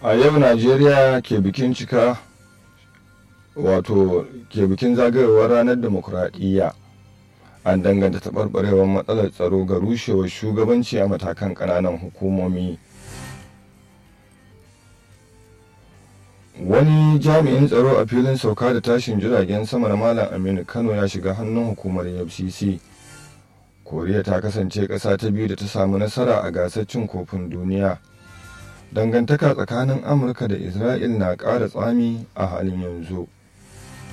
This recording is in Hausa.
a yau najeriya ke bikin cika wato ke bikin zagayowar ranar demokuraɗiyya an danganta taɓarɓarewar matsalar tsaro ga rushewar shugabanci a matakan ƙananan hukumomi wani jami'in tsaro a filin sauka da tashin jiragen sama na malam aminu kano ya shiga hannun hukumar fcc koriya ta kasance ƙasa ta biyu da ta samu nasara a gasar cin kofin duniya dangantaka tsakanin amurka da isra'il na ƙara tsami a halin yanzu